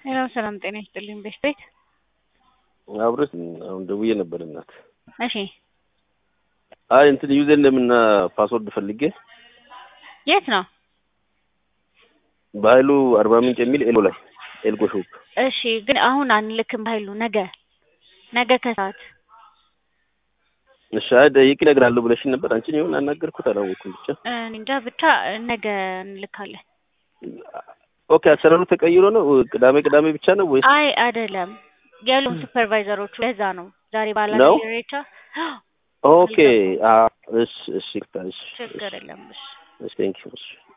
ሄሎ ሰላም ጤና ይስጥልኝ። ቤት ቤት አብረን አሁን ደውዬ ነበር እናት። እሺ አይ እንትን ዩዘር እንደምና ፓስወርድ ፈልጌ የት ነው? በኃይሉ አርባ ምንጭ የሚል ኤልጎ ላይ ኤልጎ ሾፕ። እሺ ግን አሁን አንልክም በኃይሉ ነገ ነገ ከሰዓት እሺ አይ ደቂቅ እነግርሃለሁ ብለሽኝ ነበር። አንቺን ይሁን አናገርኩት አላወኩም። ብቻ እኔ እንጃ ብቻ ነገ እንልካለን። ኦኬ አሰራሩ ተቀይሮ ነው ቅዳሜ ቅዳሜ ብቻ ነው ወይስ? አይ አይደለም ያሉን ሱፐርቫይዘሮቹ ለዛ ነው ዛሬ ባላ ነው? ሬቻ ኦኬ አ እሺ እሺ እሺ ችግር የለም እሺ እሺ ቴንክ ዩ እሺ